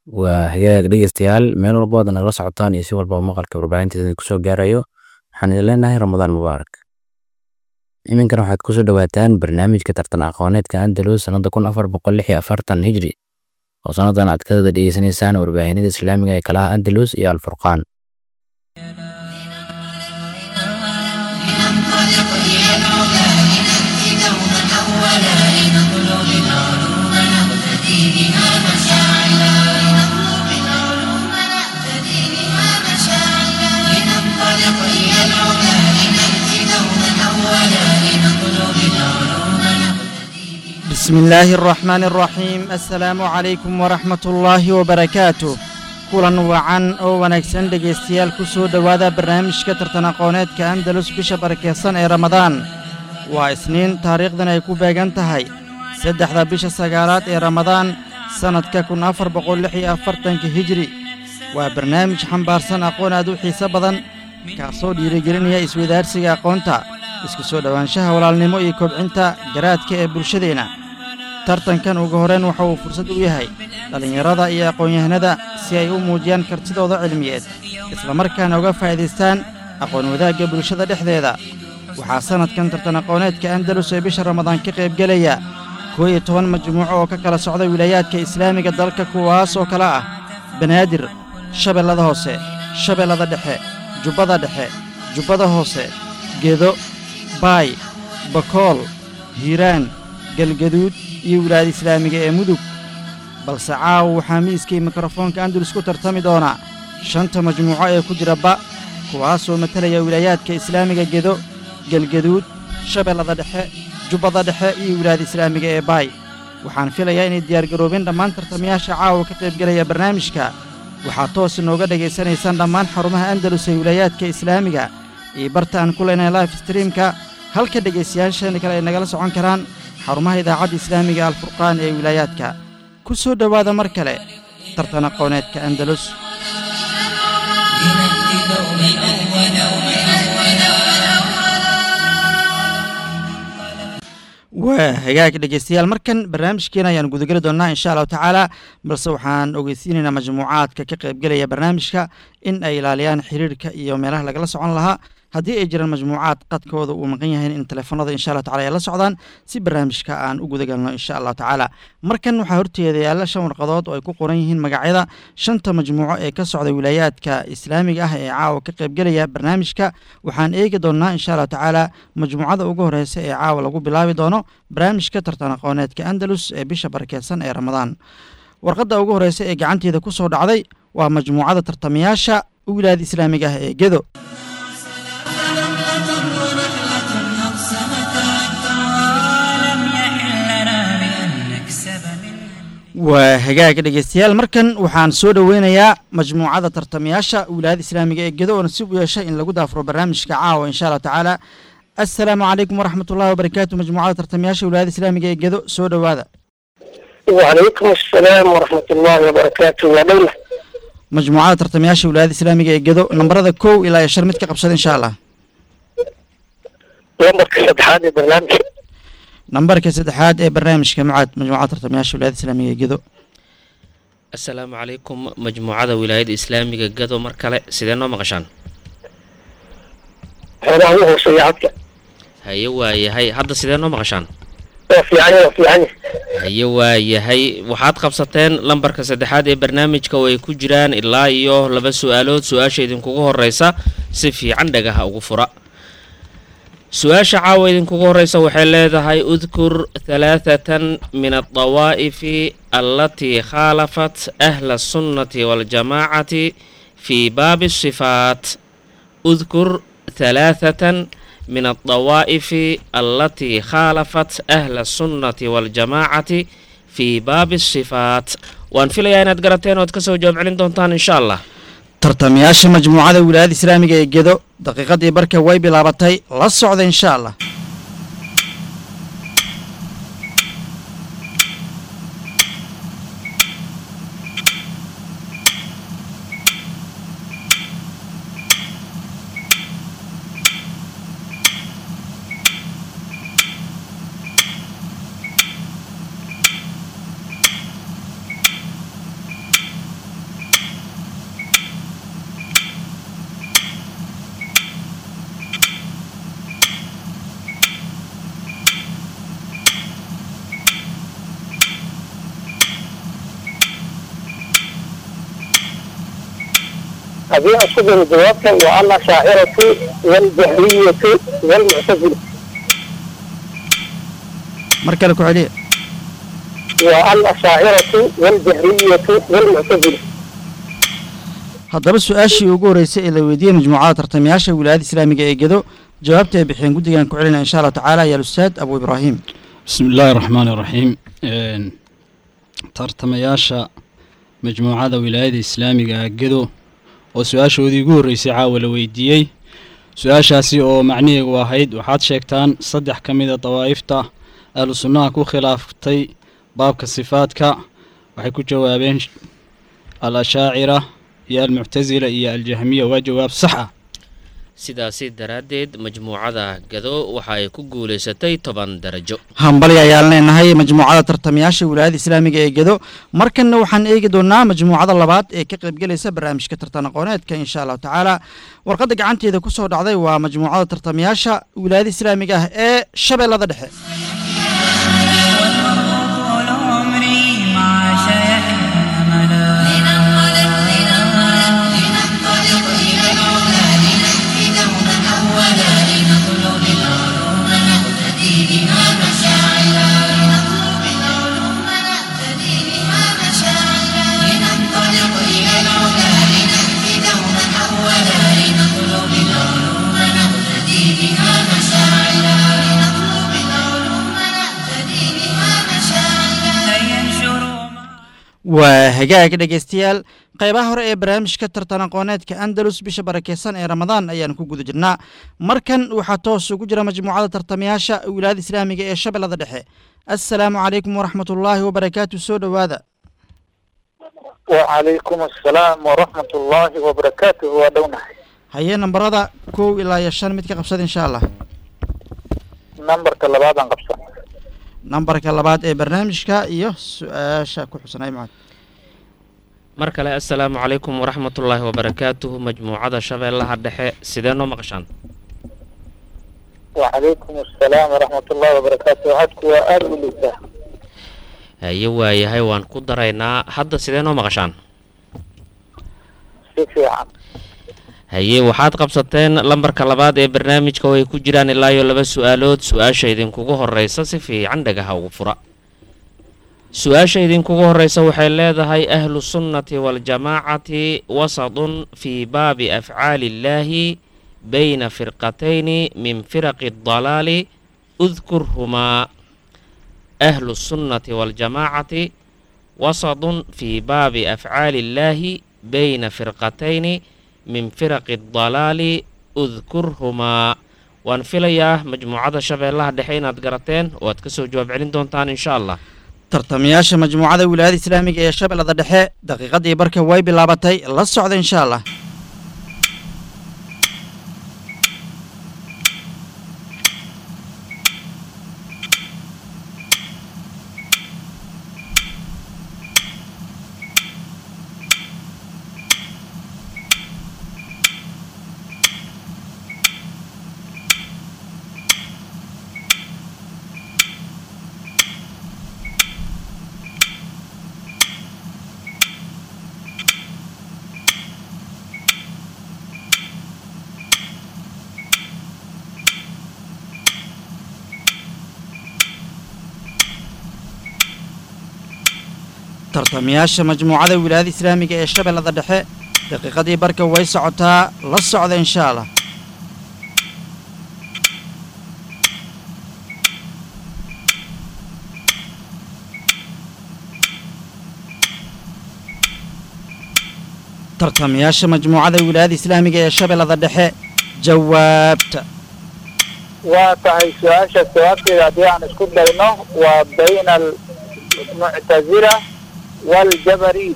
waa hagaag dhegeystayaal meel walba ood nagala socotaan iyo si walba maqalka warbaahinteeda kusoo gaarayo waxaan idin leenahay ramadaan mubaarak iminkana waxaad kusoo dhawaataan barnaamijka tartan aqooneedka andalus sanada kun afar boqol lix iyo afartan hijri oo sanadan aad ka wada dhegeysanaysaan warbaahinada islaamiga ee kalaha andalus iyo alfurqaan لننطلق إلى العلا لنأتي دوما أولا لنطلب العلوم نقتدي بها مشاعلا لنطلب العلوم نقتدي بها مشاعلا لننطلق إلى العلا لنأتي دوما أولا لنطلب العلوم نقتدي بها بسم الله الرحمن الرحيم السلام عليكم ورحمة الله وبركاته kulan wacan oo wanaagsan dhegaystayaal ku soo dhowaada barnaamijka tartan aqooneedka andalus bisha barakeysan ee ramadaan waa isniin taariikhdan ay ku beegan tahay saddexda bisha sagaalaad ee ramadaan sannadka kun afar boqol lix iyo afartanka hijri waa barnaamij xambaarsan aqoon aad u xiise badan kaasoo dhiirigelinaya iswadaarsiga aqoonta isku soo dhowaanshaha walaalnimo iyo kobcinta garaadka ee bulshadeenna tartankan ugu horrayn waxa uu fursad u yahay dhallinyarada iyo aqoon-yahanada si ay u muujiyaan kartidooda cilmiyeed islamarkaana uga faa'iidaystaan aqoon wadaagga bulshada dhexdeeda waxaa sannadkan tartan aqooneedka andalus ee bisha ramadaan ka qaybgelaya koo iyo toban majmuuco oo ka kala socda wilaayaadka islaamiga dalka kuwaas oo kale ah banaadir shabeellada hoose shabeellada dhexe jubbada dhexe jubbada hoose gedo baay bakool hiiraan galgaduud iyo wilaayada islaamiga ee mudug balse caawa waxaa miiskii mikrofoonka andalus ku tartami doona shanta majmuuco ee ku jira ba kuwaasoo matalaya wilaayaadka islaamiga gedo gelgaduud shabeellada dhexe jubbada dhexe iyo wilaayada islaamiga ee baay waxaan filayaa inay diyaargaroobeen dhammaan tartamayaasha caawa ka qaybgelaya barnaamijka waxaad toos inooga dhegaysanaysaan dhammaan xarumaha andalus ee wilaayaadka islaamiga iyo barta aan ku leenahay life streamka halka dhegaystayaasheena kale ay nagala socon karaan xarumaha idaacadda islaamiga alfurqaan ee wilaayaadka ku soo dhowaada mar kale tartan aqooneedka andalus لنأتي دوما أولا waa hagaag dhegaystayaal markan barnaamijkeena ayaan gudageli doonnaa insha allahu tacaala balse waxaan ogeysiinaynaa majmuucaadka ka qaybgelaya barnaamijka in ay ilaaliyaan xiriirka iyo meelaha lagala socon lahaa haddii ay jiraan majmuucaad qadkooda uu maqan yahay in teleefanada insha allahu tacala ay la socdaan si barnaamijka aan u gudagalno insha allahu tacaala markan waxaa horteeda yaalla shan warqadood oo ay ku qoran yihiin magacyada shanta majmuuco ee ka socda wilaayaadka islaamiga ah ee caawa ka qaybgelaya barnaamijka waxaan eegi doonnaa insha allahu tacaala majmuucada ugu horeysa ee caawa lagu bilaabi doono barnaamijka tartan aqooneedka andalus ee bisha barakeysan ee ramadaan warqadda ugu horeysa ee gacanteeda ku soo dhacday waa majmuucada tartamayaasha wilaayada islaamiga ah ee gedo لم يحل لنا بأن نكسب منها waa hagaaga dhegeystayaal markan waxaan soo dhoweynayaa majmuucada tartamayaasha wilaayada islaamiga ee gedo oo nasiib u yeeshay in lagu daafuro barnaamijka caawa insha allahu tacaala assalaamu calaykum waraxmat ullahi wabarakaatu majmuucada tartamayaasha wilaayada islaamiga ee gedo soo dhowaada وعليكم السلام ورحمة الله وبركاته يا دولة majmuucada tartamayaasha wilaayada islaamiga ee gedo nambarada kow ilaa iyo shan mid ka qabsada insha allah لمبر كسدحات برنامج nambarka saddexaad ee barnaamijka mucaad majmuucada tartamayaasha wilaayada islaamiga ee gedo asalaamu calaykum majmuucada wilaayada islaamiga gado mar kale sidee noo maqashaan هنا هو سيعتك haye waayahay hadda sidee noo maqashaan وفي عني وفي عني haye waayahay waxaad qabsateen lambarka saddexaad ee barnaamijka oo ay ku jiraan ilaa iyo laba su-aalood su-aasha idinkugu horeysa si fiican dhagaha ugu fura su-aasha caawa idinkugu horeysa waxay leedahay udkur halaathatan min aldawaa'ifi allatii khaalafat ahla asunnati waljamaacati fii baabi sifaat udkur halaathatan min aldawaa'ifi allatii khaalafat ahla asunnati waljamaacati fii baabi sifaat waan filayaa inaad garateen ood kasoo jawaab celin doontaan insha allah tartamayaasha majmuucada wilaayada islaamiga ee gedo daqiiqadii barka way bilaabatay la socda insha allah haddii aan isku dayo jawaabta waa alashaaciratu waljahriyatu walmuctazila mar kale ku celiya waa alashaaciratu waljahriyatu walmuctazila haddaba su-aashii ugu horreysay ee la weydiiyey majmuucada tartamayaasha wilaayada islaamiga ee gedo jawaabta ay bixiyeen guddigan ku celinaya insha allahu tacaala ayaa alustaad abu ibraahim بسم الله الرحمن الرحيم een, tartamayaasha majmuucada wilaayada islaamiga ah gedo oo su-aashoodii ugu horreysay caawa la weydiiyey su-aashaasi oo macniheegu ahayd waxaad sheegtaan saddex ka mida dawaa'ifta ahlu sunnaha ku khilaaftay baabka sifaadka waxay ku jawaabeen al ashaacira iyo almuctasila iyo aljahmiya waa jawaab sax ah sidaasi daraaddeed majmuucada gado waxa ay ku guulaysatay toban darajo hambali ayaan leenahay majmuucada tartamayaasha wilaayada islaamiga ee gedo markanna waxaan eegi doonaa majmuucada labaad ee ka qaybgelaysa barnaamijka tartan aqooneedka insha allahu tacaala warqadda gacanteeda ku soo dhacday waa majmuucada tartamayaasha wilaayada islaamiga ah ee shabeellada dhexe طول عمري مع شيحنا أملا لننطلق لننطلق لننطلق إلى العلا لنأتي دوما أولا لنطلب العلوم نقتدي بها مشاعلا لنطلب العلوم نقتدي بها مشاعلا لننطلق إلى العلا لنأتي دوما أولا لنطلب العلوم نقتدي بها مشاعلا لنطلب العلوم نقتدي بها مشاعلا لينشروا waa hagaag dhegeystayaal qaybaha hore ee barnaamijka tartan aqooneedka andalus bisha barakeysan ee ramadaan ayaan ku guda jirnaa markan waxaa toos ugu jira majmuucada tartamayaasha wilaayada islaamiga ee shabeellada dhexe assalaamu calaykum waraxmat ullaahi wabarakaatu soo dhowaada wacalaykum assalaam waraxmat ullaahi wabarakaatuh waa dhownahay hayee nambarada kow ilaa iyo shan mid ka qabsada insha allah nambarka labaadaan qabsan nambarka labaad ee barnaamijka iyo su-aasha ku xusanay macad mar kale assalaamu calaykum waraxmatullaahi wabarakaatuhu majmuucada shabeellaha dhexe sidee noo maqashaan wacalaykum assalaam waraxmat ullaahi wabarakaatuh hadku waa aada u liitaa haye waayahay waan ku daraynaa hadda sidee noo maqashaan si fiican haye waxaad qabsateen lambarka labaad ee barnaamijka oo ay ku jiraan ilaa iyo laba su-aalood su-aasha idinkugu horeysa si fiican dhagaha ugu fura su-aasha idinkugu horeysa waxay leedahay ahlu sunnati waljamaacati wasadun fii baabi afcaali illaahi bayna firqatayni min firaqi dalaali udkurhumaa ahlu sunnati waljamaacati wasadun fii baabi afcaali illaahi bayna firqatayni min firaqi dalaali udkurhumaa waan filayaa majmuucada shabeellaha dhexe inaad garateen oo aad kasoo jawaab celin doontaan insha allah tartamayaasha majmuucada wilaayada islaamiga ee shabeellada dhexe daqiiqadii barka way bilaabatay la socda insha allah tartamayaasha majmuucada wilaayada islaamiga ee shabeellada dhexe daqiiqadii barka way socotaa la socda insha allah tartamayaasha majmuucada wilaayada islaamiga ee shabeellada dhexe jawaabta waa tahay su-aasha jawaabteeda haddii aan isku dayno waa bayna almuctazila waljabariy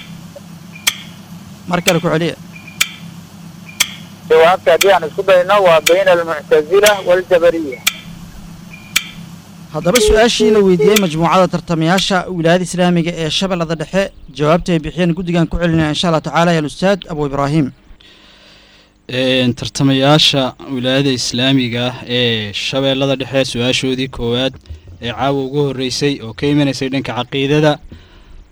mar kale ku celiya jawaabta haddii aan isku dayno waa bayna almuctazila waljabariya haddaba su-aashii la weydiiyey majmuucada tartamayaasha wilaayada islaamiga ee shabeellada dhexe jawaabta ay bixiyeen guddigan ku celinaya insha allah tacaala ya alustaad abu ibraahim Een, tartamayaasha wilaayada islaamiga ah ee shabeellada dhexe su-aashoodii koowaad ee caawa ugu horreysay oo ka imanaysay dhanka caqiidada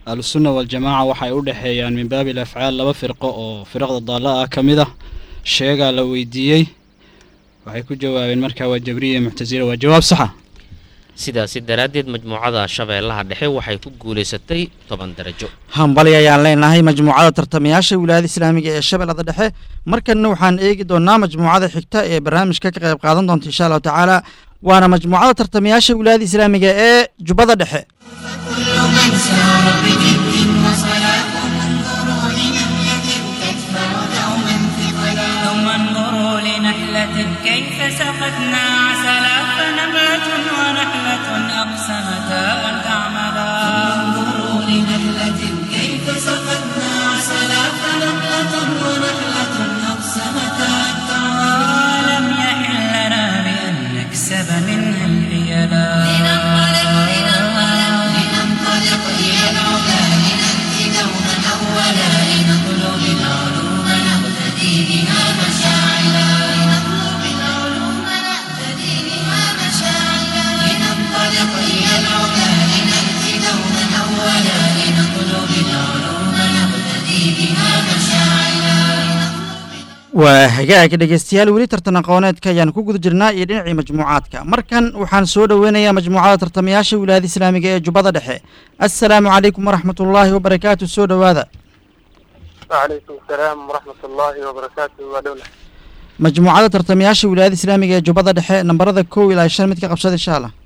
ahlusunna waljamaaca waxay u dhexeeyaan min baabi alafcaal laba firqo oo firaqda daalla ah ka mid ah sheegaa la weydiiyey waxay ku jawaabeen markaa waa jabriya muctasila waa jawaab saxa sidaasi daraaddeed majmuucada shabeellaha dhexe waxay ku guulaysatay toban darajo hambali ayaan leenahay majmuucada tartamayaasha wilaayada islaamiga ee shabeellada dhexe markanna waxaan eegi doonaa majmuucada xigta ee barnaamijka ka qayb qaadan doonta insha allahu tacaala waana majmuucada tartamayaasha wilaayada islaamiga ee jubbada dhexe كل من سار بجد وصلاة انظروا لنملة تدفع دوما ثقلا ثم انظروا لنحلة كيف سقتنا عسلا فنملة ونحلة أقسمتا أن تعملا انظروا لنحلة كيف سقتنا عسلا فنملة ونحلة أقسمتا أن تعملا لم يحل لنا بأن نكسب منها الحيلا لننطلق لننطلق لننطلق إلى العلا لنأتي دوما أولا لنطلب العلوم نقتدي بها مشاعلا لنطلب العلوم نقتدي بها مشاعلا لننطلق إلى العلا لنأتي دوما أولا لنطلب العلوم نقتدي بها مشاعلا waa hagaag dhegeystayaal weli tartan aqooneedka ayaan ku guda jirnaa iyo dhinacii majmuucaadka markan waxaan soo dhoweynayaa majmuucada tartamayaasha wilaayada islaamiga ee jubbada dhexe assalaamu calaykum waraxmat ullaahi wabarakaatu soo dhowaada وعليكم السلام ورحمة الله وبركاته ودولة majmuucada tartamayaasha wilaayada islaamiga ee jubbada dhexe nambarada kow ilaa shan mid ka qabsada insha allah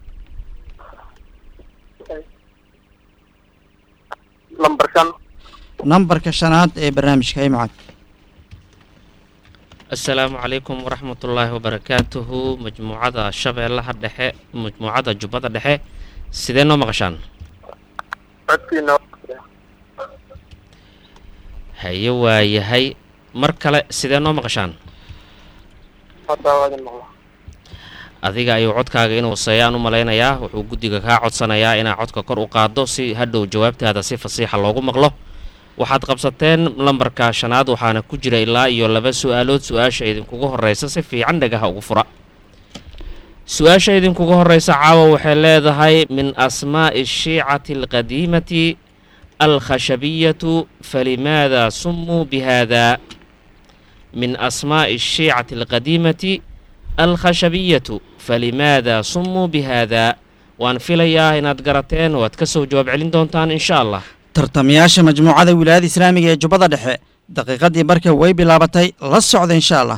لمبر كان nambarka shanaad ee barnaamijka ay macad assalaamu calaykum waraxmatullaahi wabarakaatuhu majmuucada shabeellaha dhexe majmuucada jubbada dhexe sidee noo maqashaan عدتنا haye waayahay mar kale sidee noo maqashaan حتى وادي المغلق adiga ayuu codkaaga inuu seeyaan u malaynayaa wuxuu guddiga kaa codsanayaa inaa codka kor u qaaddo si hadhow jawaabtaada si fasiixa loogu maqlo waxaad qabsateen lambarka shanaad waxaana ku jira ilaa iyo laba su-aalood su-aasha idinkuga horreysa si fiican dhagaha ugu fura su-aasha idinkuga horreysa caawa waxay leedahay min asmaa'i ashiicati alqadiimati alkhashabiyatu falimaada sumuu bihada min asmaa'i ashiicati alqadiimati alkhashabiyatu falimaada sumuu bihada waan filayaa inaad garateen oo aad ka soo jawaab celin doontaan insha allah tartamayaasha majmuucada wilaayada islaamiga ee jubbada dhexe daqiiqadii barka way bilaabatay la socda insha allah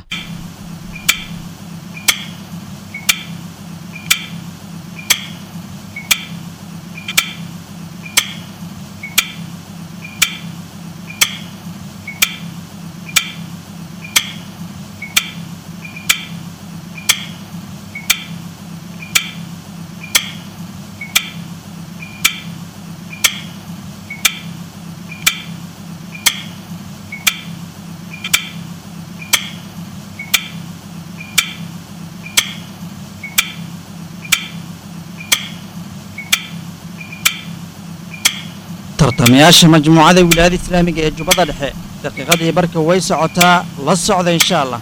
tartamayaasha majmuucada wilaayada islaamiga ee jubbada dhexe daqiiqadii barka way socotaa la socda insha allah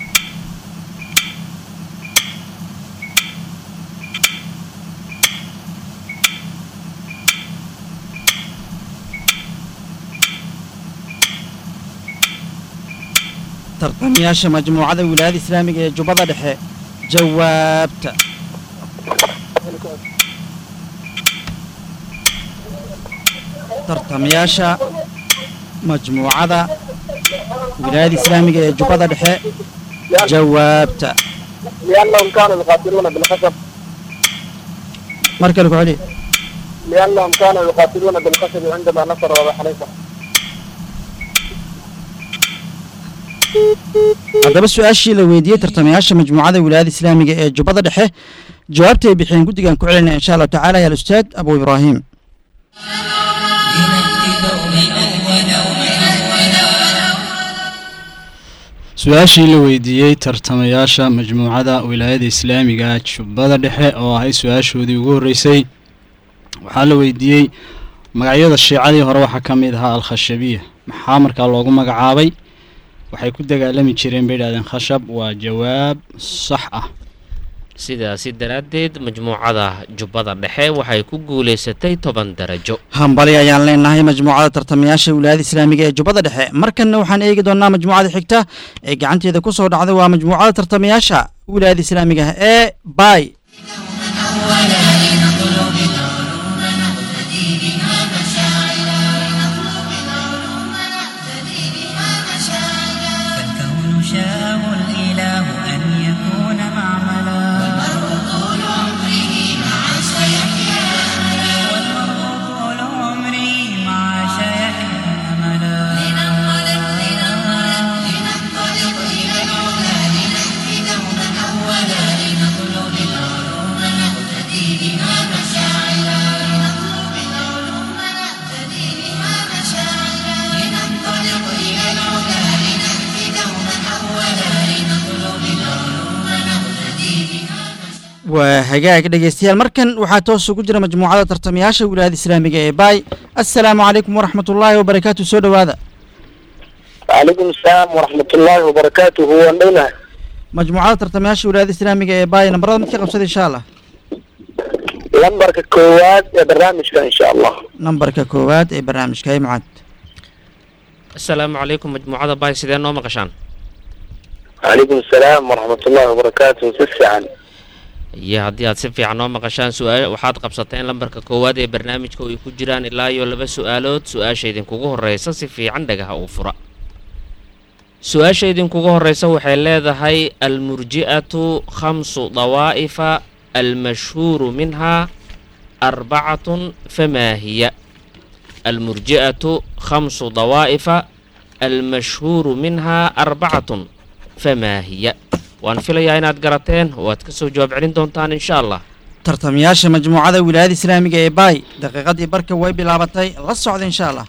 tartamayaasha majmuucada wilaayada islaamiga ee jubbada dhexe jawaabta tartamayaasha majmuucada wilaayada islaamiga ee jubbada dhexe jawaabta لأنهم كانوا يقاتلون بالخشب mar kale ku celi لأنهم كانوا يقاتلون بالخشب عندما نصر أبا حنيفة haddaba su-aashii la weydiiyey tartamayaasha majmuucada wilaayada islaamiga ee jubbada dhexe jawaabta ay bixiyeen guddigan ku celinaya insha allahu tacaala ya alustaad abu ibraahim su-aashii la weydiiyey tartamayaasha majmuucada wilaayada islaamiga jubbada dhexe oo ahay su-aashoodii ugu horreysay waxaa la weydiiyey magacyada shiicadii hore waxaa ka mid ahaa al-khashabiya maxaa markaa loogu magacaabay waxay ku dagaalami jireen bay idhahdeen khashab waa jawaab sax ah sidaasi daraaddeed majmuucada jubbada dhexe waxay ku guulaysatay toban darajo hambali ayaan leenahay majmuucada tartamayaasha wilaayada islaamiga ee jubbada dhexe markanna waxaan eegi doonaa majmuucada xigta ee gacanteeda ku soo dhacday waa majmuucada tartamayaasha wilaayada islaamiga ah ee bay فالكون شاءه الإله أن يكون معملا والمرء طول عمره مع سيحيا والمرء طول عمره مع شيحيا أملا لننطلق لننطلق لننطلق إلى العلا لنهدي دوما أولا لنطلب العلوم نهتدي بها مشاعلا لنطلب العلوم نهتدي بها مشاعلا لننطلق إلى العلا لنهدي دوما أولا لنطلب العلوم نهتدي بها waa hagaag dhegeystayaal markan waxaa toos ugu jira majmuucada tartamayaasha wilaayada islaamiga ee bay assalaamu calaykum waraxmatullaahi wabarakaatu soo dhowaada وعليكم السلام ورحمة الله وبركاته وندونا majmuucada tartamayaasha wilaayada islaamiga ee bay nambarada mid ka qabsada insha allah لمبرك كواد يا برنامج إن شاء الله nambarka koowaad ee barnaamijka hay mucaad asalaamu calaykum majmuucada bay sidee noo maqashaan وعليكم السلام ورحمة الله وبركاته سسعا iyo haddii aad si fiican noo maqashaan su-aa waxaad qabsateen lambarka koowaad ee barnaamijka oo ay ku jiraan ilaa iyo laba su-aalood su-aasha idinkugu horreysa si fiican dhagaha uu fura su-aasha idinkugu horreysa waxay leedahay almurji'atu khamsu dawaa'ifa almashhuuru minhaa arbacatun famaa hiya almurji'atu khamsu dawaa'ifa almashhuuru minhaa arbacatun famaa hiya waan filayaa inaad garateen oo aad ka soo jawaab celin doontaan insha allah tartamayaasha majmuucada wilaayada islaamiga ee bay daqiiqadii barka way bilaabatay la socda insha allah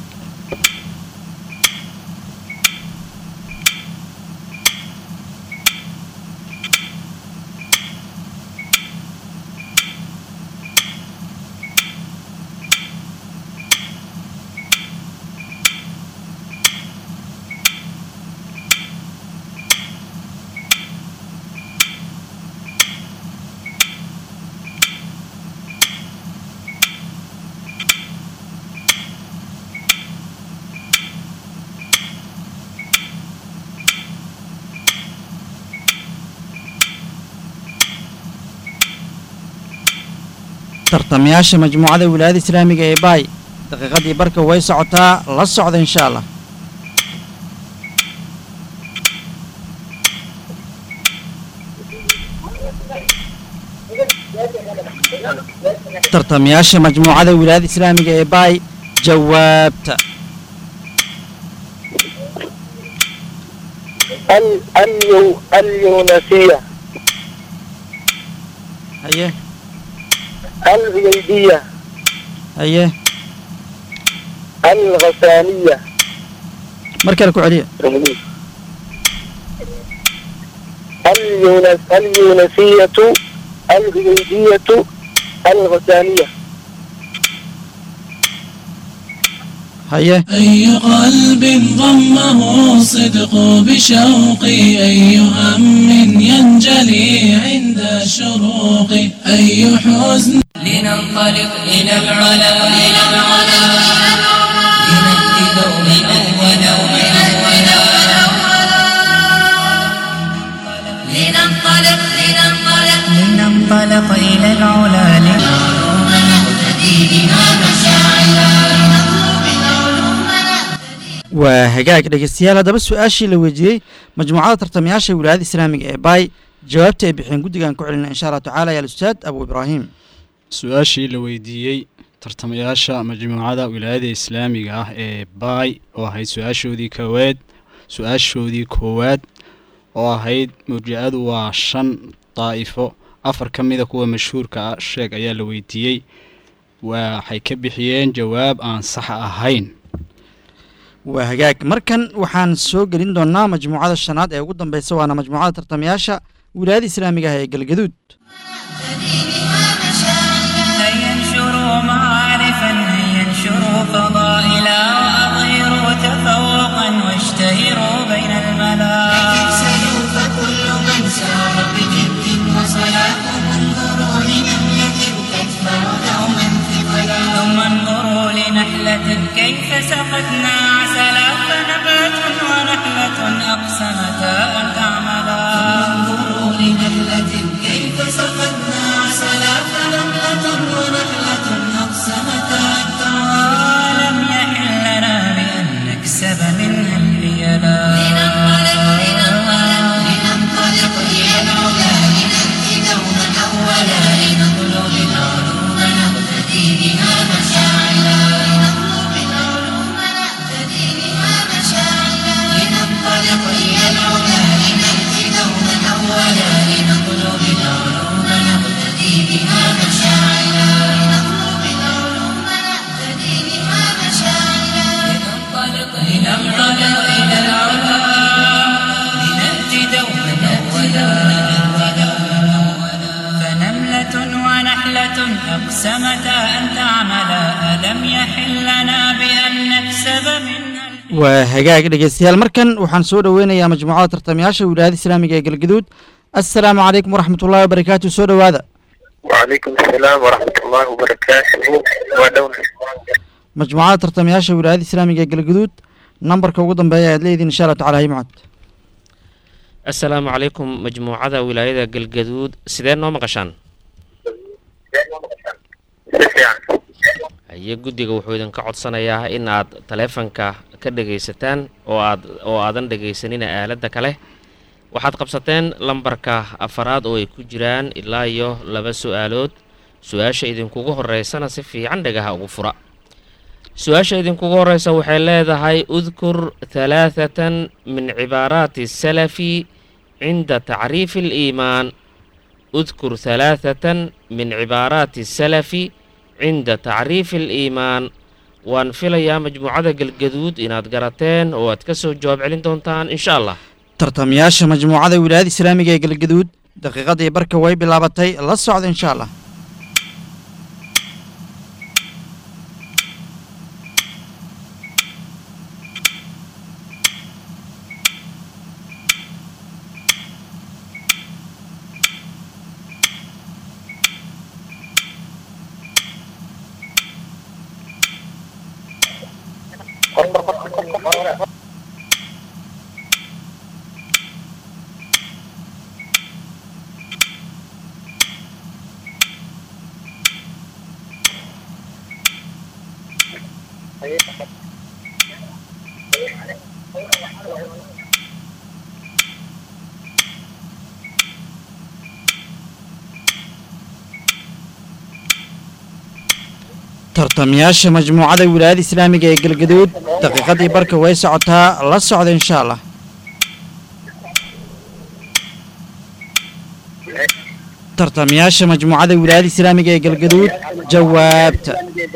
tartamayaasha majmuucada wilaayada islaamiga ee bay daqiiqadii barka way socotaa la socda insha allah tartamayaasha majmuucada wilaayada islaamiga ee bay jawaabta ال اليو اليونسية haye الغيبية haye الغسانية mar kale ku celiya اليونس اليونسية الغيبية الغسانية haye أي قلب ضمه الصدق بشوقي أي هم ينجلي عند الشروق أي حزن لننطلق إلى العلا إلى العلا لنهدي دوما أولا أولا لننطلق لننطلق لننطلق إلى العلا لنعلوم نهتدي بها مشاعلا لنطلب العلوم waa hagaag dhegeystayaal haddaba su-aashii la weydiiyey majmuucada tartamayaasha wilaayada islaamiga ee bay jawaabta ay bixeen guddigan ku celina insha allah tacala ya ustaad abu ibraahim su-aashii la weydiiyey tartamayaasha majmuucada wilaayada islaamiga ah ee baay oo ahayd su-aashoodii koowaad su-aashoodii koowaad oo ahayd murjicadu waa shan daa'ifo afar ka mida kuwa mashhuurka ah sheeg ayaa la weydiiyey waxay ka bixiyeen jawaab aan sax ahayn waa hagaag markan waxaan soo gelin doonaa majmuucada shanaad ee ugu dambeysa waana majmuucada tartamayaasha wilaayada islaamiga ah ee galgaduud ينشروا معارفا ينشروا فضائلا وأظهروا تفوقا واشتهروا بين الملا فكل من سار بجد وصلاة كيف سقتنا عسلا فنبات ونحلة أقسمتا أن تعملا انظروا لنملة كيف سقتنا عسلا فنملة ونحلة أقسمتا أن تعملا لم يحل لنا بأن نكسب منها الحيلا لننطلق لننطلق إلى العلا لنأتي دوما أولا لنطلب العلوم نهتدي بها مشاعلا لنطلب العلوم نهتدي بها مشاعلا لننطلق إلى العلا لنأتي دوما أولا لنطلب العلوم نهتدي بها مشاعلا لنطلب العلوم نهتدي بها مشاعلا لننطلق لننطلق إلى العلا لنأتي دوما أولا فنملة ونحلة أقسمتا أن تعملا ألم يحل لنا بأن نكسب منها waa hagaag dhegeystayaal markan waxaan soo dhoweynayaa majmuucada tartamayaasha wilaayada islaamiga ee galgaduud assalaamu calaykum waraxmat ullahi wabarakaatu soo dhowaada وعليكم السلام ورحمة الله وبركاته ودولة majmuucada tartamayaasha wilaayada islaamiga ee galgaduud nambarka ugu dambeeya ayaad leediin insha allah tacala himcad assalaamu calaykum majmuucada wilaayada galgaduud sidee noo maqashaan سفيان haye guddiga wuxuu idinka codsanayaa in aad taleefanka ka dhegaysataan oo aad oo aadan dhegaysanina aaladda kale waxaad qabsateen lambarka afaraad oo ay ku jiraan ilaa iyo laba su-aalood su-aasha idinkugu horeysana si fiican dhagaha ugu fura su-aasha idinkugu horeysa waxay leedahay udkur halaathatan min cibaaraati salafi cinda tacriifi aliimaan udkur halaathatan min cibaaraati salafi cinda tacriifi aliimaan waan filayaa majmuucada galgaduud inaad garateen oo aad ka soo jawaab celin doontaan insha allah tartamayaasha majmuucada wilaayada islaamiga ee galgaduud daqiiqadii barka way bilaabatay la socda insha allah tartamayaasha majmuucada wilaayada islaamiga ee galgaduud daqiiqadii barka way socotaa la socda insha allah tartamayaasha majmuucada wilaayada islaamiga ee galgaduud jawaabta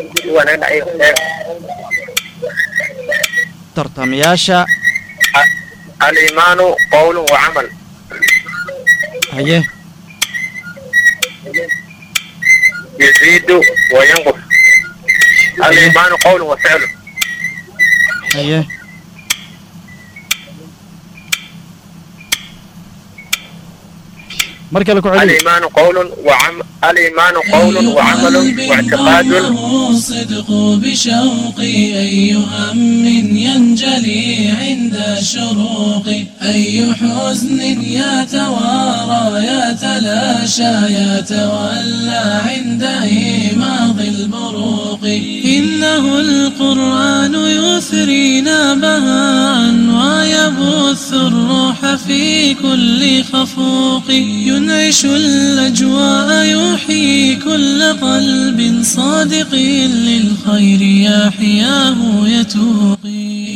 tartamayaasha الإيمان قول وعمل haye يزيد وينقص الإيمان قول وفعل haye mar kale ku celiyo الإيمان قول وعمل الإيمان قول وعمل واعتقاد ضمه صدق بشوقي أي هم ينجلي عند شروق أي حزن يتوارى يتلاشى يتولى عند إيماض البروق إنه القرآن يثرينا بهاء ويبث الروح في كل خفوق ينعش الأجواء يحيي كل قلب صادق للخير يحياه يتوقي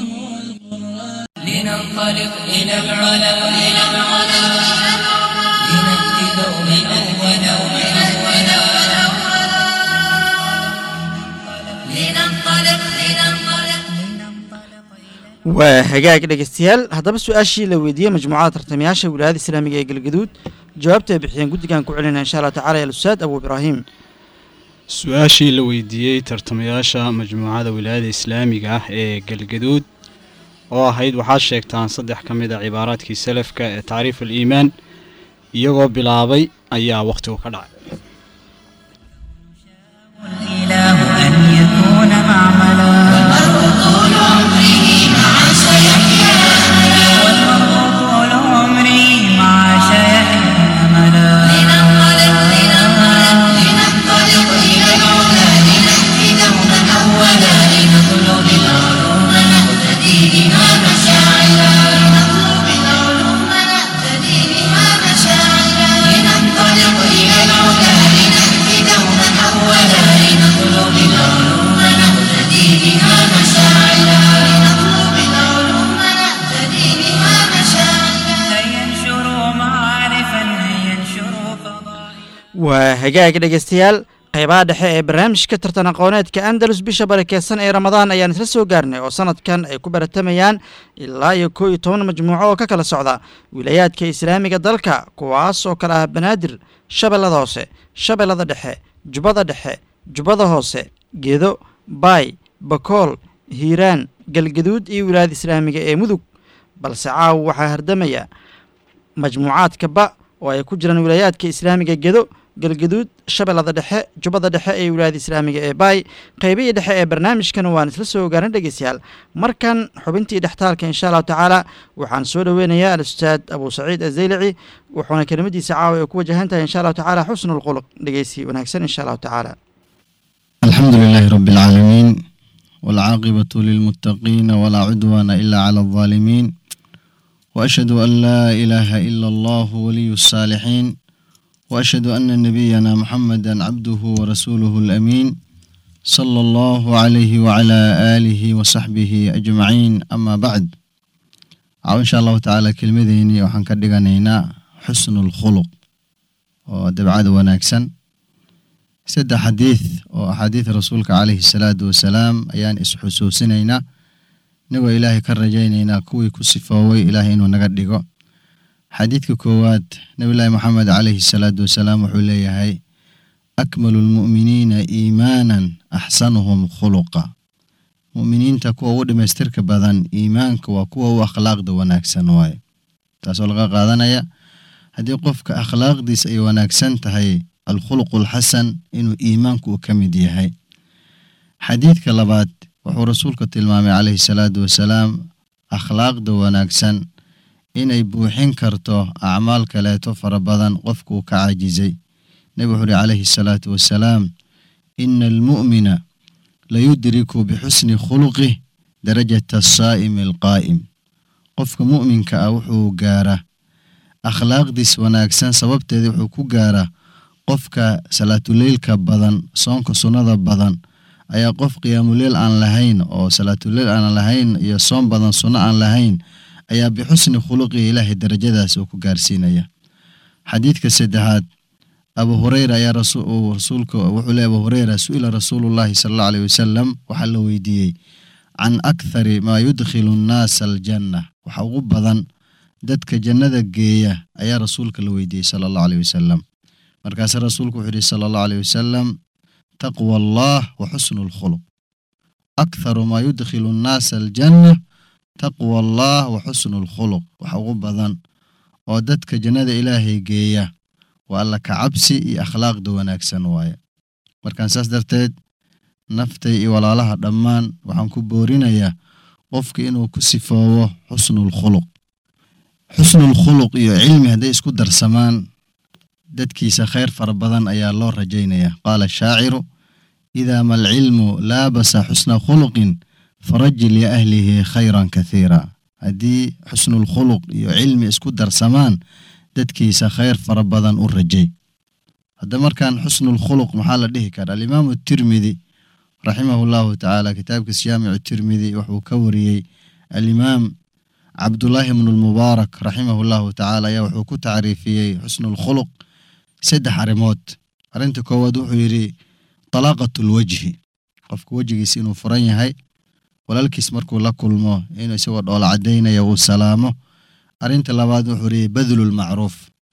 لننطلق إلى العلا إلى العلا لنأتي دوما أولا أولا لننطلق لننطلق waa hagaag dhegeystayaal haddaba su-aashii la weydiiyey majmuucada tartamayaasha wilaayada islaamiga ee galgaduud jawaabta ay bixiyeen guddigan ku celinaya insha allah tacala alustaad abu ibraahim su-aashii la weydiiyey tartamayaasha majmuucada wilaayada islaamiga ah ee galgaduud oo ahayd waxaad sheegtaan saddex ka mid a cibaaraadkii salafka ee tacriif aliimaan iyagoo bilaabay ayaa wakhtigu ka dhacay الإله أن يكون معملا waa hagaag dhegeystayaal qaybaha dhexe ee barnaamijka tartan aqooneedka andalus bisha barakeysan ee ramadaan ayaan isla soo gaarnay oo sanadkan ay ku baratamayaan ilaa iyo koo iyo toban majmuuco oo ka kala socda wilayaadka islaamiga dalka kuwaas oo kale ah banaadir shabeellada hoose shabeellada dhexe jubbada dhexe jubbada hoose gedo baay bakool hiiraan galgaduud iyo wilaayada islaamiga ee mudug balse caawa waxaa hardamaya majmuucaadka ba oo ay ku jiraan wilaayaadka islaamiga gedo galgaduud shabeellada dhexe jubbada dhexe ee wilaayada islaamiga ee baay qaybihii dhexe ee barnaamijkan waan isla soo ogaanay dhegeystayaal markan xubintii dhextaalka insha allahu tacaala waxaan soo dhoweynayaa al-ustaad abu saciid azaylici wuxuuna kelimadiisa caawa ay ku wajahan tahay insha allahu tacaala xusnu lquluq dhegeysi wanaagsan insha allahu tacaala الحمد لله رب العالمين والعاقبة للمتقين ولا عدوان إلا على الظالمين وأشهد أن لا إله إلا الله ولي الصالحين وأشهد أن نبينا محمدا عبده ورسوله الأمين صلى الله عليه وعلى آله وصحبه أجمعين أما بعد أو إن شاء الله تعالى كلمتين وحن كدغنينا حسن الخلق ودبعاد وناكسن saddex xadiid oo axaadiida rasuulka caleyhi salaatu wasalaam ayaan isxusuusinaynaa inagoo ilaahay ka rajaynaynaa kuwii ku sifooway ilaahay inuu naga dhigo xadiidka koowaad nebillaahi moxamed caleyhi salaatu wasalaam wuxuu leeyahay akmalu lmu'miniina iimaanan axsanuhum khuluqa mu'miniinta kuwa ugu dhamaystirka badan iimaanka waa kuwa u akhlaaqda wanaagsan waaye taasoo laga qaadanaya haddii qofka akhlaaqdiisa ay wanaagsan tahay alkhuluqu alxasan inuu iimaanku uu ka mid yahay xadiidka labaad wuxuu rasuulka tilmaamay caleyhi salaatu wasalaam akhlaaqda wanaagsan inay buuxin karto acmaal kaleeto fara badan qofka uu ka caajizay nebi wuxuu uhi caleyhi salaatu wasalaam ina almu'mina layudriku bixusni khuluqih darajata asaa'imi alqaa'im qofka mu'minka ah wuxuu gaaraa akhlaaqdiis wanaagsan sababteeda wuxuu ku gaaraa qofka salaatuleylka badan soonka sunnada badan ayaa qof qiyaamuleyl aan lahayn oo salaatuleyl aan lahayn iyo soon badan sunno aan lahayn ayaa bixusni khuluqi ilaahay darajadaas uu ku gaarsiinaya xadiidka saddexaad abu hureyra ayaa rasuulka wuxuu leey abu hureyra su-ila rasuulullahi sala allahu aleyh wasalam waxaa la weydiiyey can akthari maa yudkhilu nnaasa aljanna waxa ugu badan dadka jannada geeya ayaa rasuulka la weydiiyey sala allahu aleyh wasalam markaase rasuulku wuxuu yihi sala allahu aleyh wasalam taqwa allah wa xusnu lkhuluq aktharu maa yudkhilu nnaasa aljanna taqwa allah wa xusnu lkhuluq waxa ugu badan oo dadka jannada ilaahay geeya waa alla ka cabsi iyo akhlaaqda wanaagsan waaye markaan saas darteed naftay iyo walaalaha dhammaan waxaan ku boorinayaa qofka inuu ku sifoowo xusnulkhuluq xusnulkhuluq iyo cilmi hadday isku darsamaan dadkiisa khayr fara badan ayaa loo rajaynaya qaala shaaciru idaa ma alcilmu laabasa xusna khuluqin farajil ya ahlihi khayran kathiira haddii xusnulkhuluq iyo cilmi isku darsamaan dadkiisa khayr fara badan u rajay hadda markaan xusnulkhuluq maxaa la dhihi karaa alimaamu tirmidi raximahu llahu tacaala kitaabkiis jaamicu tirmidi wuxuu ka wariyey alimaam cabdullaahi bnu lmubaarak raximahu llahu tacaala ayaa wuxuu ku tacriifiyey xusnulkhuluq saddex arrimood arrinta koowaad wuxuu yidhi talaaqatu lwajhi qofka wejigiisa inuu furan yahay walaalkiis markuu la kulmo inuu isagoo dhoola caddaynaya uu salaamo arrinta labaad wuxuu yidhi badlulmacruuf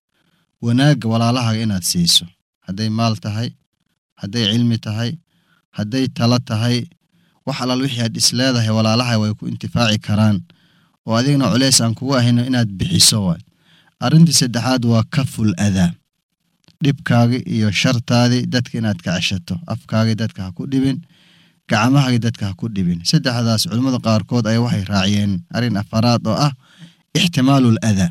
wanaagga walaalahaga inaad siiso hadday maal tahay hadday cilmi tahay hadday talo tahay wax alaal wixii aad is leedahay walaalaha way ku intifaaci karaan oo adigna culeys aan kugu ahayno inaad bixiso waay arrintii saddexaad waa kaful adaa dhibkaagi iyo shartaadii dadka inaad ka ceshato afkaagii dadka ha ku dhibin gacmahagii dadka ha ku dhibin saddexdaas culimmada qaarkood ayaa waxay raaciyeen arrin afaraad oo ah ixtimaalul adaa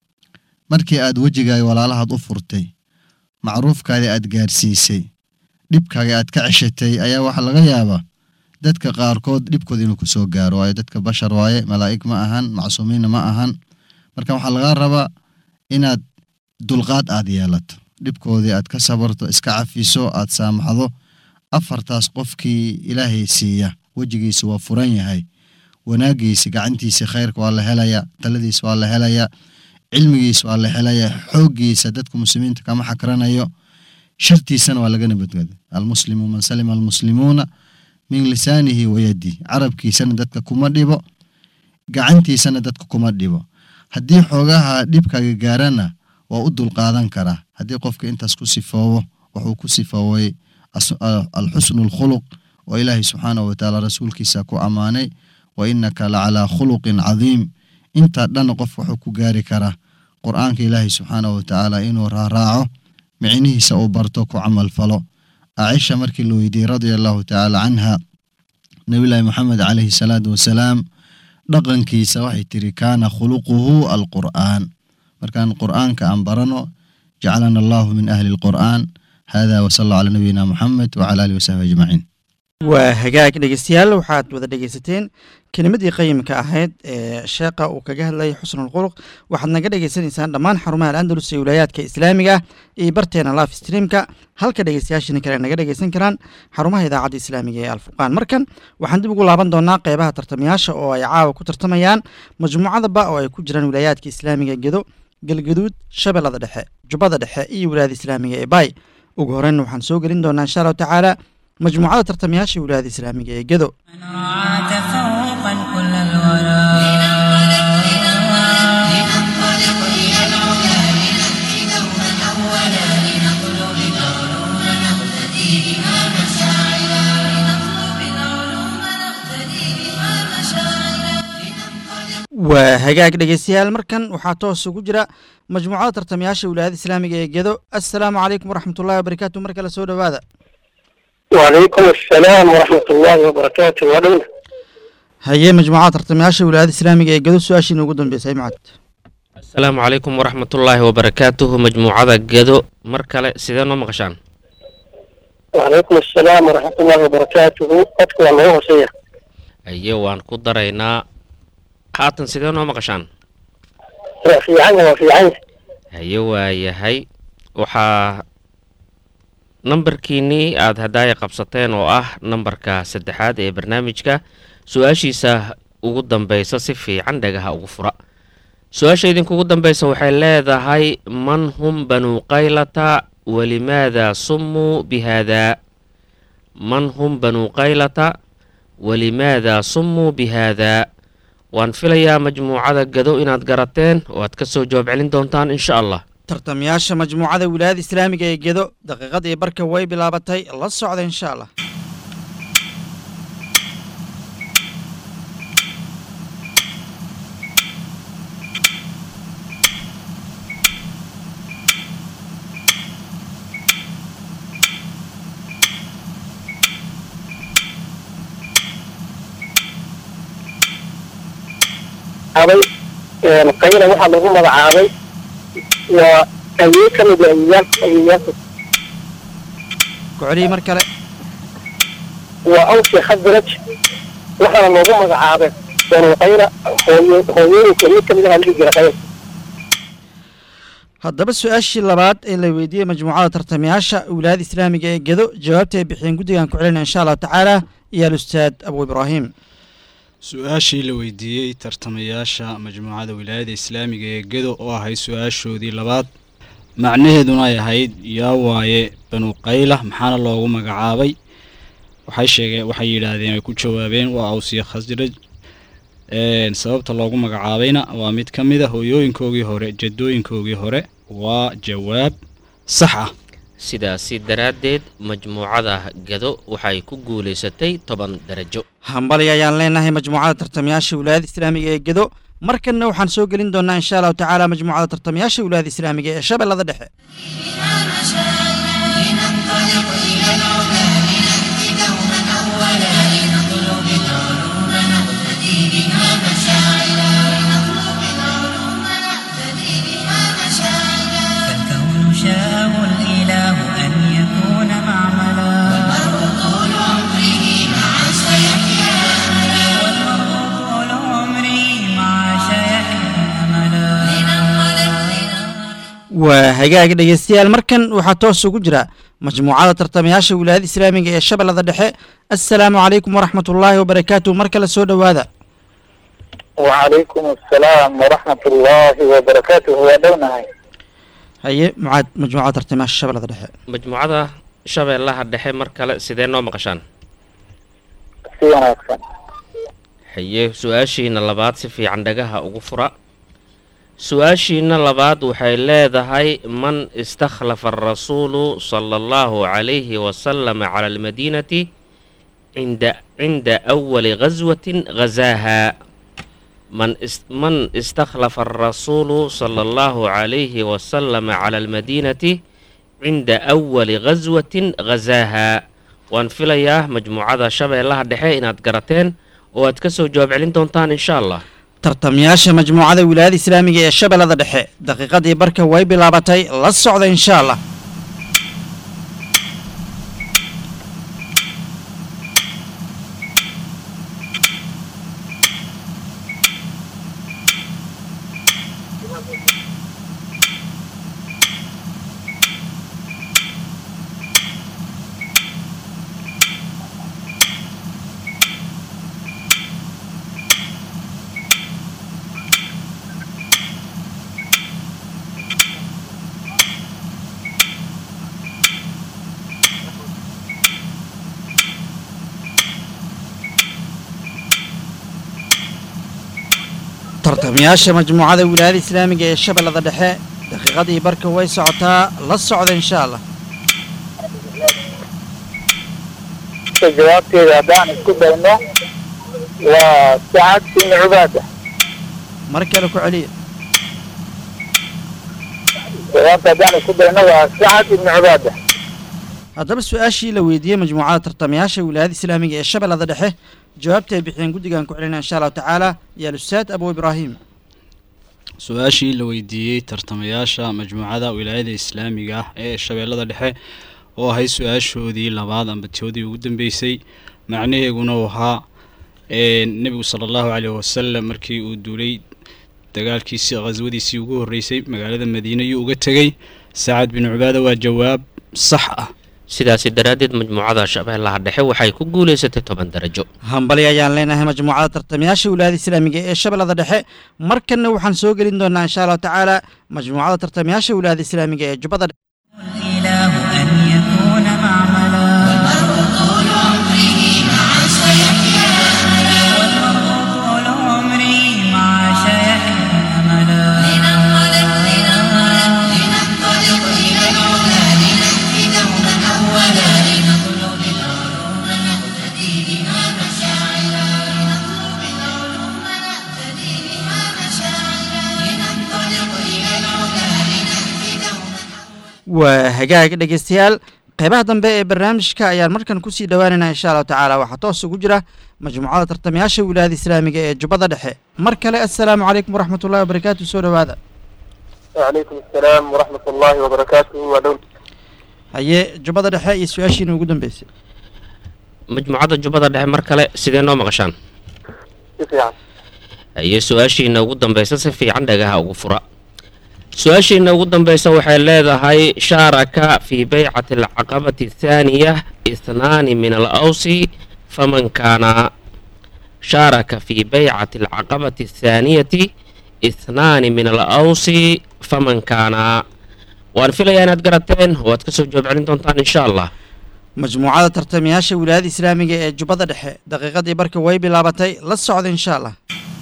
markii aad wejigaagi walaalahaad u furtay macruufkaadii aad gaarsiisay dhibkaagii aad ka ceshatay ayaa waxaa laga yaabaa dadka qaarkood dhibkooda inuu kusoo gaaro waayo dadka bashar waaye malaa'ig ma ahan macsuumiinna ma ahan marka waxaa lagaa rabaa inaad dulqaad aad yeelato dhibkoodii aad ka sabarto iska cafiso aad saamaxdo afartaas qofkii ilaahay siiya wejigiisa waa furan yahay wanaagiisa gacantiisa khayrka waa la helaya taladiisa waa la helaya cilmigiisa waa la helaya xooggiisa dadka muslimiinta kama xakranayo shartiisana waa lagana badbaaday almuslimu man salima almuslimuuna min lisaanihi wayadihi carabkiisana dadka kuma dhibo gacantiisana dadka kuma dhibo haddii xoogaha dhibkaaga gaarana waa u dulqaadan karaa haddii qofka intaas ku sifoobo wuxuu ku sifooway alxusnu alkhuluq oo ilaahay subxaanahu watacaala rasuulkiisa ku ammaanay wa innaka la calaa khuluqin cadiim intaa dhanna qofka wuxuu ku gaari karaa qur'aanka ilaahay subxaanahu watacaala inuu raaraaco micnihiisa uu barto ku camal falo acisha markii la weydiiyey radia allahu tacaala canha nabiyullaahi maxamed calayhi salaatu wasalaam dhaqankiisa waxay tiri kaana khuluquhu alqur'aan markaan qur'aanka aan barano jacalana allahu min ahli alqur'aan hada wasala allahu calaa nabiyina muxamed wacala alihi wasaxbi ajmaciin waa hagaag dhegeystayaal waxaad wada dhegeysateen kelimadii qayimka ahayd ee sheekha uu kaga hadlayay xusnulkhuluq waxaad naga dhegeysanaysaan dhammaan xarumaha al'andalus ee wilaayaadka islaamiga ah iyo barteena live streamka halka dhegeystayaashina kale naga dhegeysan karaan xarumaha idaacadda islaamiga ee alfurqaan markan waxaan dib ugu laaban doonaa qeybaha tartamayaasha oo ay caawa ku tartamayaan majmuucadaba oo ay ku jiraan wilaayaadka islaamiga gedo galgaduud shabeellada dhexe jubbada dhexe iyo wilaayada islaamiga ee baay ugu horreyn waxaan soo gelin doonaa insha allahu tacaala majmuucada tartamayaasha wilaayada islaamiga ee gedo من رعاك فوقا كل الورى لننطلق إلى العلا لنهدي دوما أولا لنطلب العلوم نقتدي بها مشاعلا لنطلب العلوم نقتدي بها مشاعلا waa hagaag dhegeystayaal markan waxaa toos ugu jira majmuucada tartamayaasha wilaayada islaamiga ee gedo assalaamu calaykum waraxmatullahi wabarakaatu mar kale soo dhowaada وعليكم السلام ورحمة الله وبركاته ودولة haye majmuucada tartamayaasha wilaayada islaamiga ee gedo su-aashiina ugu dambeysay macad asalaamu calaykum waraxmatullaahi wabarakaatuhu majmuucada gedo mar kale sidee noo maqashaan وعليكم السلام ورحمة الله وبركاته أذكر الله وصية aye waan ku daraynaa haatan sidee noo maqashaan في عنه وفي عنه haye waayahay waxaa nambarkiinnii aada hadaaya qabsateen oo ah nambarka saddexaad ee barnaamijka su-aashiisa ugu dambeysa si fiican dhagaha ugu fura su-aasha idinkugu dambeysa waxay leedahay man hum banuu qaylata walimaada summuu bihaadaa man hum banuu qaylata walimaada summuu bihaadaa waan filayaa majmuucada gado inaad garateen oo aad ka soo jawaab celin doontaan insha allah tartamayaasha majmuucada wilaayada islaamiga ee gedo daqiiqadii barka way bilaabatay la socda insha allah عابي قيلة واحد لهم عابي وأيوك من أياك أياك ku celiyey mar kale وأوصي خزرج واحد لهم عابي بنو قيلة هوين كمية من هذه الجرائم haddaba su-aashii labaad ee la weydiiyey majmuucada tartamayaasha wilaayada islaamiga ee gedo jawaabta ay bixiyeen guddigan ku celinaya insha allahu tacaala iyo alustaad abu ibraahim su-aashii la weydiiyey tartamayaasha majmuucada wilaayada islaamiga ee gedo oo ahayd su-aashoodii labaad macnaheeduna ay ahayd yaa waaye banu qayla maxaana loogu magacaabay waxay sheegeen waxay yidhaahdeen ay ku jawaabeen waa awsiya khasraj een, sababta loogu magacaabayna waa mid ka mid a hooyooyinkoogii hore jadooyinkoogii hore waa jawaab sax ah sidaasi daraaddeed majmuucada gado waxay ku guulaysatay toban darajo hambali ayaan leenahay majmuucada tartamayaasha wilaayada islaamiga ee gedo markanna waxaan soo gelin doonaa insha allahu tacaala majmuucada tartamayaasha wilaayada islaamiga ee shabeellada dhexe لننطلق إلى العلا لنهدي دوما أولا لنطلب العلوم نقتدي بها مشاعلا لنطلب العلوم نقتدي بها مشاعلا فالكون شاءه الإله أن يكون معملا والمرء طول عمره مع سيحيا أملا والمرء طول عمره مع سيحيا أملا لننطلق waa hagaag dhegeystayaal markan waxaa toos ugu jira majmuucada tartamayaasha wilaayada islaamiga ee shabeellada dhexe assalaamu calaykum waraxmatullaahi wabarakaatu mar kale soo dhowaada وعليكم السلام ورحمة الله وبركاته ودولنا haye mucaad majmuucada tartamayaasha shabeellada dhexe majmuucada shabeellaha dhexe mar kale sidee noo maqashaan si wanaagsan haye su-aashiina labaad si fiican dhagaha ugu fura su-aashiina labaad waxay leedahay man istakhlafa arasuulu sala allahu calayhi wasalama cala almadiinati cinda cinda awali ghaswatin ghazaaha man is man istakhlafa arasuulu sala allahu calayhi wasalama cala almadiinati cinda awali ghaswatin ghazaaha waan filayaa majmuucada shabeellaha dhexe inaad garateen oo aad ka soo jawaab celin doontaan insha allah tartamayaasha majmuucada wilaayada islaamiga ee shabeellada dhexe daqiiqadii barka way bilaabatay la socda insha allah tartamayaasha majmuucada wilaayada islaamiga ee shabeellada dhexe daqiiqadii barka way socotaa la socda insha allah ka jawaabteeda haddaan isku dayno waa sacad ibn cubaada mar kale ku celiya jawaabta haddaan isku dayno waa sacad ibn cubaada haddaba su-aashii la weydiiyey majmuucada tartamayaasha wilaayada islaamiga ee shabeellada dhexe jawaabta ay bixiyeen guddigan ku celinaya insha allahu tacaala iyo alustaad abu ibraahim su-aashii la weydiiyey tartamayaasha majmuucada wilaayada islaamiga ah ee shabeellada dhexe oo ahayd su-aashoodii labaad amba toodii ugu dambeysay macnaheeguna uu ahaa ee nebigu sala allahu caleyhi wasalam markii uu duulay dagaalkiisii khaswadiisii ugu horreysay magaalada madiine ayuu uga tegey sacad bin cubaada waa jawaab sax ah sidaasi daraaddeed majmuucada shabeellaha dhexe waxay ku guulaysatay toban darajo hambali ayaan leenahay majmuucada tartamayaasha wilaayada islaamiga ee shabeellada dhexe markanna waxaan soo gelin doonaa insha allahu tacaala majmuucada tartamayaasha wilaayada islaamiga ee jubbada dhexe الإله أن يكون معملا والمرء طول عمره مع سيحيا أملا والمرء طول عمره مع سيحيا أملا لننطلق لننطلق لننطلق إلى العلا لنهدي دوما أولا لنطلب العلوم نهتدي بها مشاعلا لنطلب العلوم نهتدي بها مشاعلا لننطلق إلى العلا لنهدي دوما waa hagaag dhegeystayaal qeybaha dambe ee barnaamijka ayaan markan kusii dhowaanaynaa insha allahu tacaala waxaa toos ugu jira majmuucada tartamayaasha wilaayada islaamiga ee jubbada dhexe mar kale assalaamu calaykum waraxmat ullahi wabarakaatu soo dhowaada wacalaykum assalaam waraxmat ullaahi wabarakaatuhu waa dhow haye jubbada dhexe iyo su-aashiina ugu dambeysay majmuucada jubbada dhexe mar kale sidee noo maqashaan si fiican haye su-aashiina ugu dambeysa si fiican dhagaha ugu fura su-aashiina ugu dambeysa waxay leedahay shaaraka fii beycati alcaqabati athaaniya ithnaani min alawsi faman kaana shaaraka fii beycati alcaqabati athaaniyati ithnaani min alawsi faman kaana waan filayaa inaad garateen oo aad kasoo jawaab celin doontaan insha allah majmuucada tartamayaasha wilaayada islaamiga ee jubbada dhexe daqiiqadii barka way bilaabatay la socda insha allah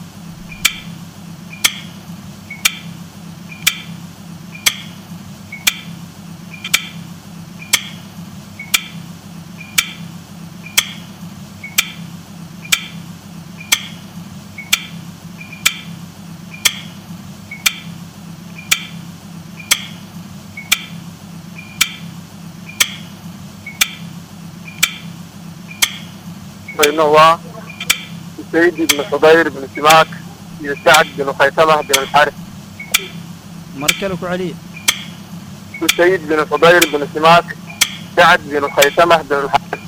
bayno waa usayd ibn xudayr ibn simaak iyo sacd bin khaysamah bin alxaris mar kale ku celiya usayd bin xudayr bin simaak sacd bin khaysamah bin alxaris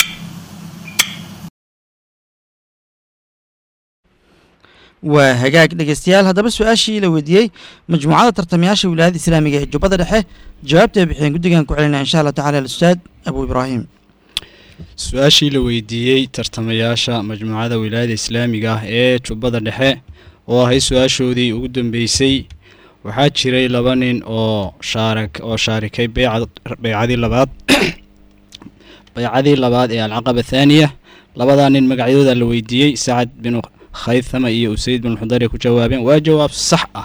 waa hagaag dhegeystayaal haddaba su-aashii la weydiiyey majmuucada tartamayaasha wilaayada islaamiga ee jubbada dhexe jawaabta ay bixiyeen guddigan ku celinaya insha allah tacala alustaad abu ibraahim su-aashii la weydiiyey tartamayaasha majmuucada wilaayada islaamiga ah ee jubbada dhexe oo ahayd su-aashoodii ugu dambeysay waxaa jiray laba nin oo shaarak oo shaarikay beycad beycadii labaad beycadii labaad ee alcaqaba thaaniya labadaa nin magacyadooda la weydiiyey sacad binu khaythama iyo usayd binu xudari ku jawaabeen waa jawaab sax ah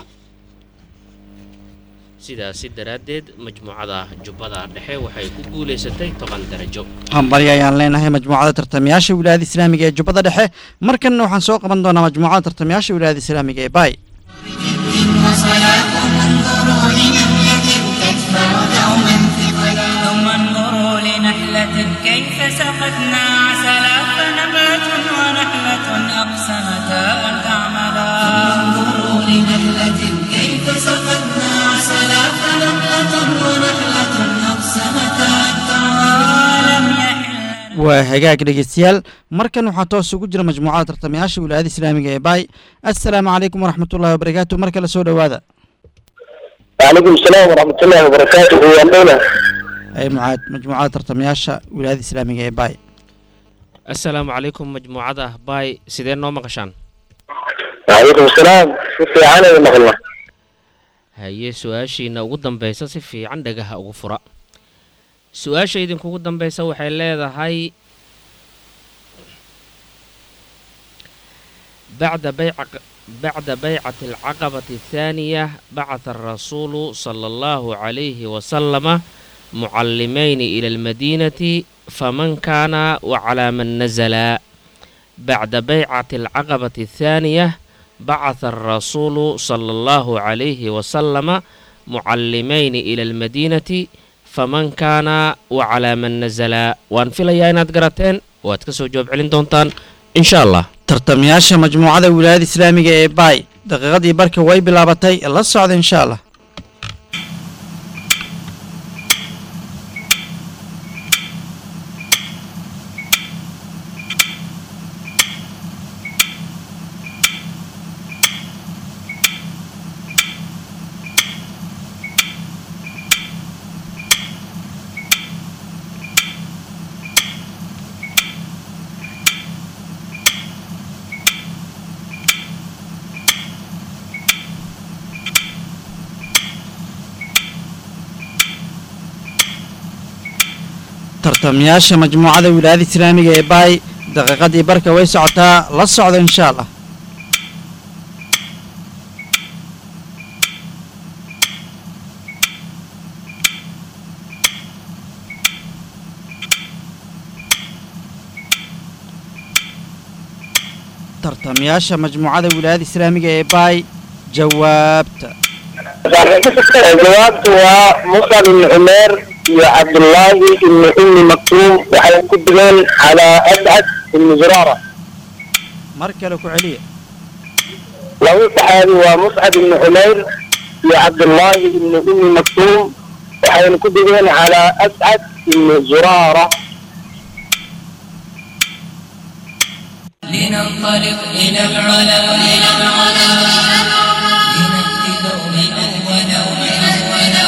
sidaasi daraaddeed majmuucada jubbada dhexe waxay ku guulaysatay toban darajo hambalyo ayaan leenahay majmuucada tartamayaasha wilaayada islaamiga ee jubbada dhexe markanna waxaan soo qaban doonaa majmuucada tartamayaasha wilaayada islaamiga ee baay وصلاة انظروا لنملة تكبر دوما ثقلا ثم انظروا لنحلة كيف سقتنا عسلا فنبات ونحلة أقسمتا أن تعملا انظروا لنحلة كيف سقتنا عسلا فنبات ونحلة أقسمتا أن تعملا لم يحل waa hagaag dhegeystayaal markan waxaa toos ugu jira majmuucada tartamayaasha wilaayada islaamiga ee baay assalaamu calaykum waraxmatullahi wabarakaatu mar kale soo dhowaada وعليكم السلام ورحمة الله وبركاته وأنا ay mucaad majmuucada tartamayaasha wilaayada islaamiga ee baay assalaamu calaykum majmuucada baay sidee noo maqashaan وعليكم السلام في عنا المغلة haye su-aashiina ugu dambeysa si fiican dhagaha ugu fura su-aasha idinkugu dambeysa waxay leedahay bacda bayca bacda baycati alcaqabati athaaniya bacatha arasuulu sala allahu calayhi wasalama mucallimayni ila almadiinati faman kaana wacalaa man nazala bacda baycati alcaqabati athaaniya bacatha arasuulu sala allahu calayhi wasalama mucallimayni ila almadiinati faman kaana wacalaa man nazala waan filayaa inaad garateen waad ka soo jawaab celin doontaan insha allah tartamayaasha majmuucada wilaayada islaamiga ee baay daqiiqadii barka way bilaabatay la socda insha allah tartamayaasha majmuucada wilaayada islaamiga ee baay daqiiqadii barka way socotaa la socda insha allah tartamayaasha majmuucada wilaayada islaamiga ee baay jawaabta جوابته هو مصعب بن عمير يا عبد الله بن أم مكتوم وحيكون على أسعد بن زرارة mar kale ku celiya لو صحابي ومصعب بن عمير يا عبد الله بن أم مكتوم وحيكون على أسعد بن زرارة لننطلق إلى العلا إلى العلا لنأتي دوما أولا أولا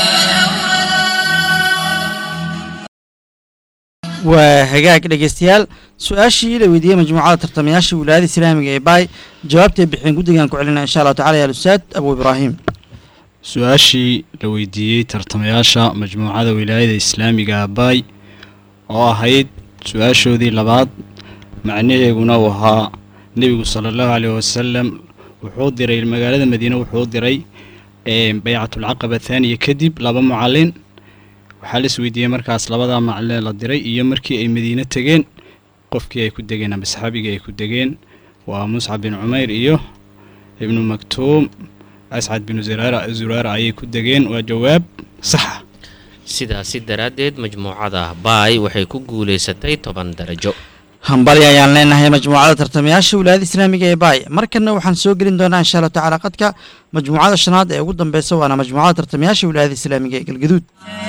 waa hagaag dhegeystayaal su-aashii la weydiiyey majmuucada tartamayaasha wilaayada islaamiga ee baay jawaabtay bixeen guddigan ku celina insha allahu tacala ya alustaad abu ibraahim su-aashii la weydiiyey tartamayaasha majmuucada wilaayada islaamiga abaay oo ahayd su-aashoodii labaad macnaheeguna uu ahaa nebigu sala allahu caleyh wasalam wuxuu diray magaalada madiine wuxuu diray ee baycatulcaqaba thaaniya kadib laba mucallin waxaa la isweydiiyey markaas labadaa macalin la diray iyo markii ay madiine tegeen qofkii ay ku degeen ama saxaabigii ay ku degeen waa muscab bin cumayr iyo ibnu maktuum ascad binu zuraara zuraara ayay ku degeen waa jawaab saxa sidaasi daraaddeed majmuucada baay waxay ku guulaysatay toban darajo hambali ayaan leenahay majmuucada tartamayaasha wilaayada islaamiga ee baay markanna waxaan soo gelin doonaa insha allahu tacala qadka majmuucada shanaad ee ugu dambeysa waana majmuucada tartamayaasha wilaayada islaamiga ee galgaduud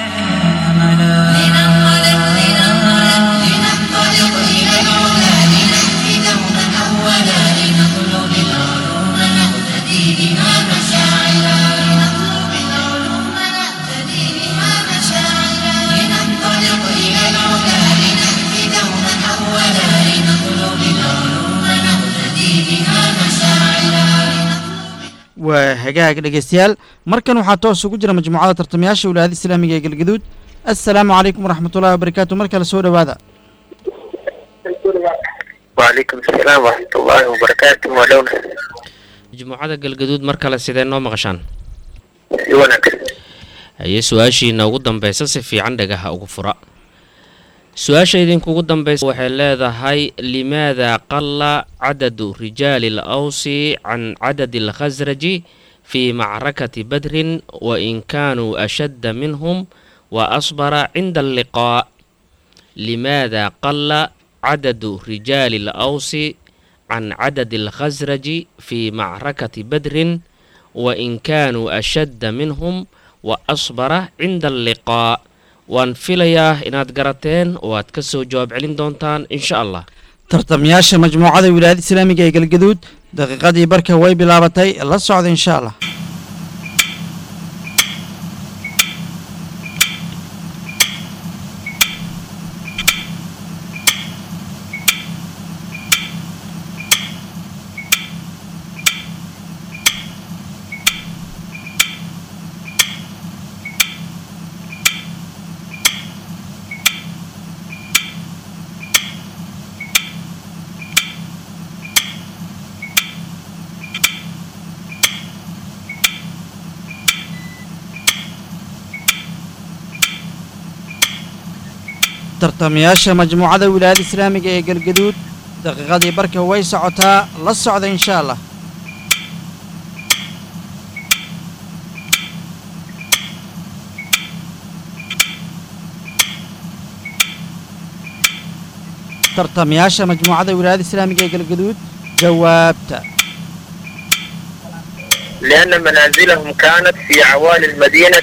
لننطلق لننطلق لننطلق إلى العلا لنأتي دوما أولا لنطلب العلوم نقتدي بها مشاعرا لنطلب العلوم نقتدي بها مشاعرا لننطلق إلى العلا لنأتي دوما أولا لنطلب العلوم نقتدي بها مشاعرا waa hagaag dhegeystayaal markan waxaa toos ugu jira majmuucada tartamayaasha wilaayada islaamiga ee galgaduud assalaamu calaykum waraxmatullahi wabarakaatu mar kale soo dhowaada وعليكم السلام ورحمة الله وبركاته ولونا majmuucada galgaduud mar kale sidee noo maqashaan يونك haye su-aashiina ugu dambeysa si fiican dhagaha ugu fura su-aasha idinkugu dambeysa waxay leedahay limaada qala cadadu rijaali alawsi can cadadi alkhasraji fii macrakati badrin wain kaanuu ashadda minhum wa asbara cinda alliqaa limaada qala cadadu rijaali alawsi can cadadi alkhasraji fii macrakati badrin wain kaanuu ashadda minhum wa asbara cinda alliqaa waan filayaa inaad garateen oo aad ka soo jawaab celin doontaan insha allah tartamayaasha majmuucada wilaayada islaamiga ee galgaduud daqiiqadii barka way bilaabatay la socda insha allah tartamayaasha majmuucada wilaayada islaamiga ee galgaduud daqiiqadii barka way socotaa la socda insha allah tartamayaasha majmuucada wilaayada islaamiga ee galgaduud jawaabta لأن منازلهم كانت في عوالي المدينة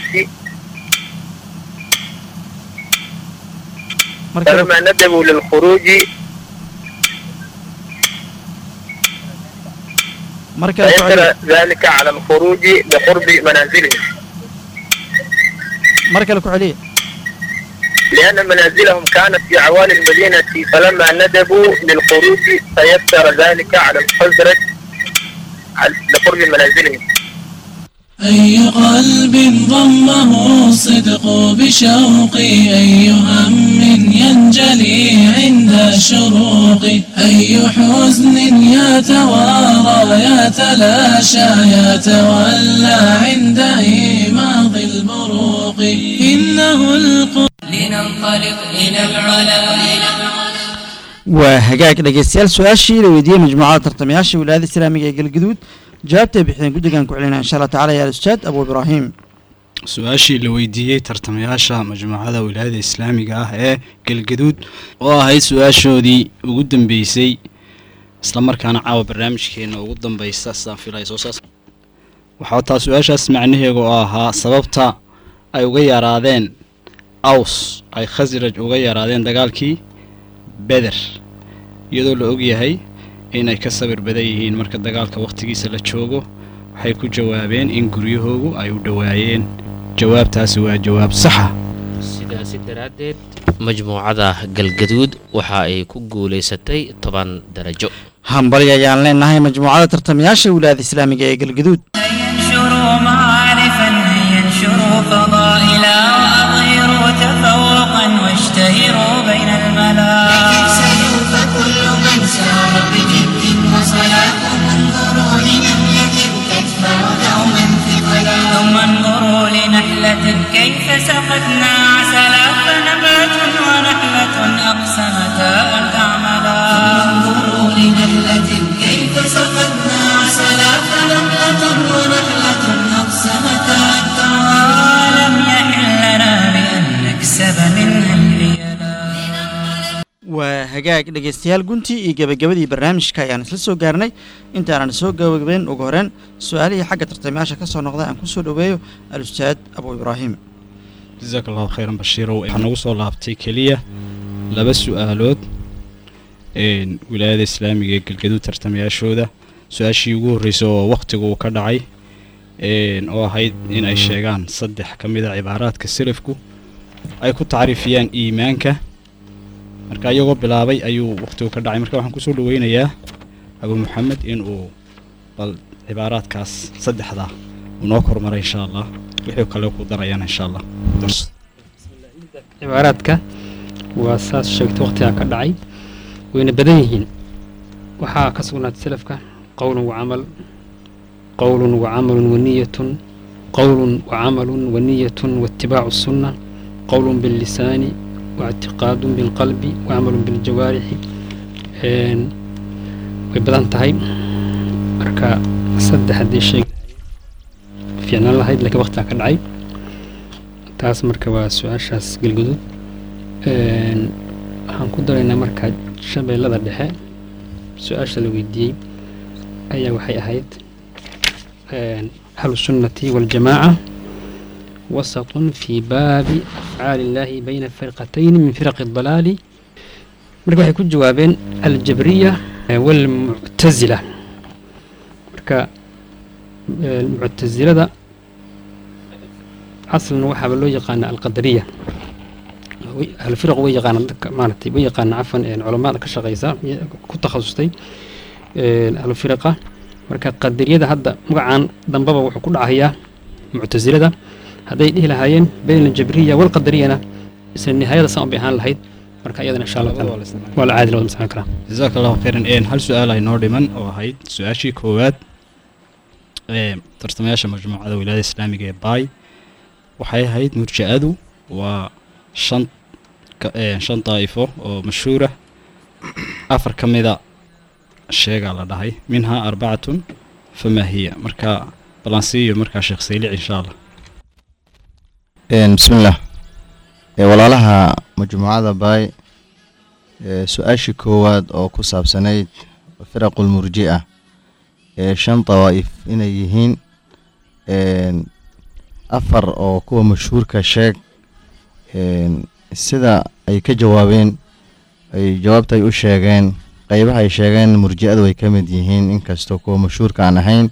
marka فلما ندبوا للخروج marka la فيسر socda ذلك على الخروج بقرب منازلهم marka la ku celiya لأن منازلهم كانت في عوالي المدينة فلما ندبوا للخروج فيسر ذلك على الخزرج على- بقرب منازلهم أي قلب ضمه الصدق بشوق أي هم ينجلي عند الشروق أي حزن يتوارى يتلاشى يتولى عند إيماض البروق إنه القرآن لننطلق إلى العلا waa hagaag dhegeystayaal su-aashii la weydiiyey majmuucada tartamayaasha wilaayada islaamiga ee galgaduud jawaabtay bixiyeen guddigan ku celinaa insha allah tacala ya ustaad abu ibraahim su-aashii la weydiiyey tartamayaasha majmuucada wilaayada islaamiga ah ee galgaduud oo ahayd su-aashoodii ugu dambeysay islamarkaana caawa barnaamijkeena ugu dambeysa sidaan filaya soo saas waxaa taa su-aashaas macnaheegu oo ahaa sababta ay uga yaraadeen aws ay khasraj uga yaraadeen dagaalkii beder iyadoo la ogyahay inay ka sabir badan yihiin marka dagaalka wakhtigiisa la joogo waxay ku jawaabeen in guryahoogu ay u dhowaayeen jawaabtaasi waa jawaab saxa sidaasi daraaddeed majmuucada galgaduud waxa ay ku guulaysatay toban darajo hambali ayaan leenahay majmuucada tartamayaasha wilaayada islaamiga ee galgaduud ينشروا معارفا ينشروا فضائلا وأظهروا تفوقا واشتهروا بين الملا سيوف كل من سار بجد وصلاة انظروا لنملة تدفع دوما ثقلا ثم انظروا لنحلة كيف سقتنا عسلا فنبات ونحلة أقسمتا أن تعملا انظروا لنحلة كيف سقتنا عسلا فنبات ونحلة أقسمتا أن تعملا لم يحل لنا بأن نكسب منها الريالا waa hagaag dhegeystayaal guntii iyo gebagabadii barnaamijka ayaan isla soo gaarnay intaanan soo gabagabeyn ugu horeen su-aalihii xagga tartamayaasha ka soo noqda aan kusoo dhoweeyo al-ustaad abu ibraahim jasaak allahu khayran bashiirow waxaa nagu soo laabtay keliya laba su-aalood een, wilaayada islaamiga ee galgaduud tartamayaashooda su-aashii ugu horreysay oo wakhtigu uu ka dhacay een, oo ahayd in ay sheegaan saddex ka mid a cibaaraadka selafku ay ku tacriifiyaan iimaanka marka iyagoo bilaabay ayuu wakhtigu ka dhacay marka waxaan kusoo dhaweynayaa abu maxamed in uu bal cibaaraadkaas saddexdaa uu noo kormaray insha allah wixii kale ku darayana insha allah darso cibaaraadka waa saas sheegtay waqtigaa ka dhacay wayna badan yihiin waxaa ka sugnaatay salafka qowlun wacamal qowlun wacamalun waniyatun qowlun wacamalun waniyatun waatibaacu sunna qowlun billisaani waictiqaadun bilqalbi wacamalun biljawaarixi een, way badan tahay marka saddex haddii sheeg fiicnaan lahayd laakiin waqtigaa ka dhacay taas marka waa su-aashaas galgudud Een, waxaan ku daraynaa marka shabeellada dhexe su-aasha la weydiiyey ayaa waxay ahayd een, ahlu sunnati waljamaaca wasatun fi baabi afcaali illaahi bayna firqatayni min firaqi dalaali marka waxay ku jawaabeen aljabriya eh, walmuctazila marka eh, muctazilada aslan waxaaba loo yaqaana alqadariya way- ahlufiraq way yaqaanaan dadka maaragtay way yaqaanaan cafan een, culamada ka shaqeysa iyo ku takhasustay een, ahlufiraqa marka qadariyada hadda magacan dambaba wuxuu ku dhacayaa muctasilada hadday dhihi lahaayeen bayna aljabriya walqadariyana isla nihaayada saan bay ahaan lahayd marka iyadana insha allah taala waa la caadi lawada masalan karaa jazaaka allahu khayran een hal su-aal ay noo dhiman oo ahayd su-aashii koowaad ee tartamayaasha majmuucada wilaayada islaamiga ee baay waxay ahayd murja'adu waa shan ka- ee, shan daa'ifo oo mashhuura afar ka mida sheegaa la dhahay minhaa arbacatun famaa hiya marka balansiiyo markaa sheekh saylic insha allah Een, bismillaah Ee, walaalaha majmuucada baay ee, su-aashii koowaad oo ku saabsanayd firaqul murji'a ee shan dawaa'if inay yihiin een, afar oo kuwa mashhuurka sheeg een, sida ay ka jawaabeen ay jawaabta ay u sheegeen qeybaha ay sheegeen murji'adu way ka mid yihiin inkastoo kuwa mashhuurka aan ahayn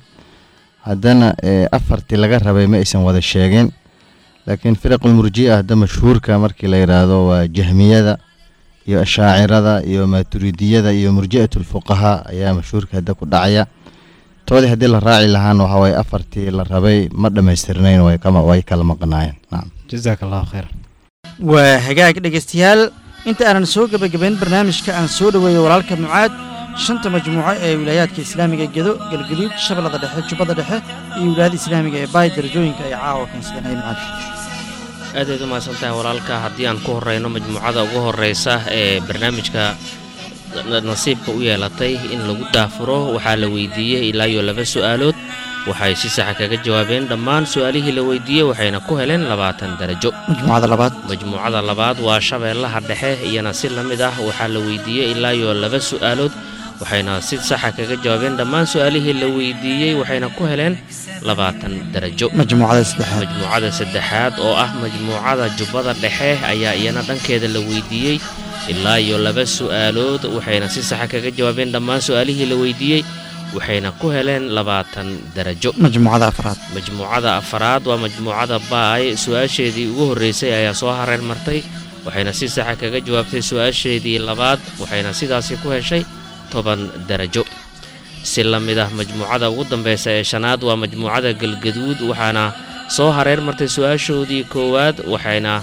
haddana ee, afartii laga rabay ma aysan wada sheegin laakiin firaqul murji'a hadda mashhuurka markii la yidhaahdo waa jahmiyada iyo ashaacirada iyo maaturidiyada iyo murji'atul fuqahaa ayaa mashhuurka hadda ku dhacaya toodii haddii la raaci lahaana waxa waye afartii la rabay ma dhammaystirnayn way kama way kala maqnaayeen nacam jazaaka allahu khayran waa hagaag dhegaystayaal inta aanan soo gebagabayn barnaamijka aan soo dhoweeyo walaalka mucaad shanta majmuuco ee wilaayaadka islaamiga ee gedo galgaduud shabeellada dhexe jubbada dhexe iyo wilaayada islaamiga ee baay darajooyinka ay caawa keensadeen hay mucaad aadayd u mahadsan tahay walaalka haddii aan ku horeyno majmuucada ugu horeysa ee barnaamijka na- nasiibka u yeelatay in lagu daafuro waxaa la weydiiyey ilaa iyo laba su'aalood waxay si saxa kaga jawaabeen dhammaan su'aalihii la weydiiyey waxayna ku heleen labaatan darajo majmuucada labaad majmuucada labaad waa shabeellaha dhexe iyana si la mid ah waxaa la weydiiyey ilaa iyo laba su'aalood waxayna si saxa kaga jawaabeen dhammaan su'aalihii la weydiiyey waxayna ku heleen labaatan darajo majmuucada saddexaad majmuucada saddexaad oo ah majmuucada jubbada dhexe ayaa iyana dhankeeda la weydiiyey ilaa iyo laba su'aalood waxayna si saxa kaga jawaabeen dhammaan su'aalihii la weydiiyey waxayna ku heleen labaatan darajo majmuucada afraad majmuucada afaraad waa majmuucada baay su-aasheedii ugu horreysay ayaa soo hareer martay waxayna si saxa kaga jawaabtay su-aasheedii labaad waxayna sidaasi ku heshay toban darajo si la mid ah majmuucada ugu dambeysa ee shanaad waa majmuucada galgaduud waxaana soo hareer martay su-aashoodii koowaad waxayna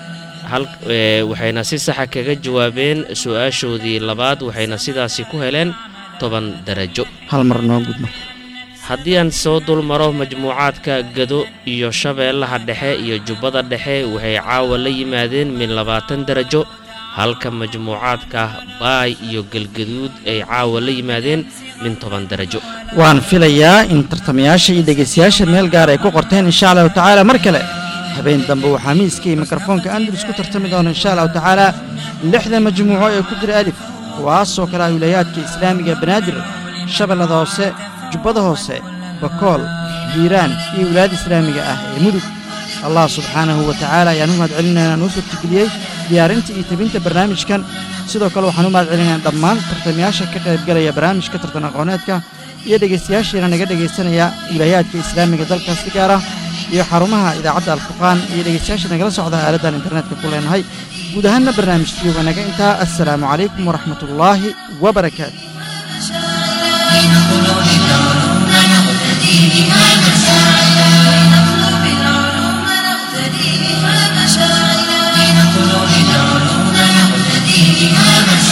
hal ee, waxayna si saxa kaga jawaabeen su-aashoodii labaad waxayna sidaasi ku heleen toban darajo hal mar noo gudma haddii aan soo dulmaro majmuucaadka gado iyo shabeellaha dhexe iyo jubbada dhexe waxay caawa la yimaadeen min labaatan darajo halka majmuucaadka baay iyo galgaduud ay caawa la yimaadeen min toban darajo waan filayaa in tartamayaasha iyo dhegaystayaasha meel gaar ay ku qorteen insha allahu tacaala mar kale habeen dambe waxaa miiska iyo mikrofoonka andalus ku tartami doona insha allahu tacaala lixda majmuuco ee ku jira alif kuwaasoo kale ah wilayaadka islaamiga banaadir shabeellada hoose jubbada hoose bakool hiiraan iyo wilaayada islaamiga ah ee mudug allah subxaanahu wa tacaala ayaan u mahad celinaynaa noo suurtageliyey diyaarinta iyo tebinta barnaamijkan sidoo kale waxaan u mahad celinaynaa dhammaan tartamayaasha ka qaybgalaya barnaamijka tartan aqooneedka iyo dhegaystayaashiina naga dhegaysanaya wilaayaadka islaamiga dalkaas si gaar ah iyo xarumaha idaacadda alfurqaan iyo dhegaystayaasha nagala socda aaladdan internetka ku leenahay guud ahaanna barnaamijkii waa naga intaa assalaamu calaykum waraxmatullaahi wabarakaatu بين ظلول العلوم نقتدي بها مشاعرا لنطلب العلوم نقتدي بها مشاعرا لنطلب العلوم نقتدي بها مشاعرا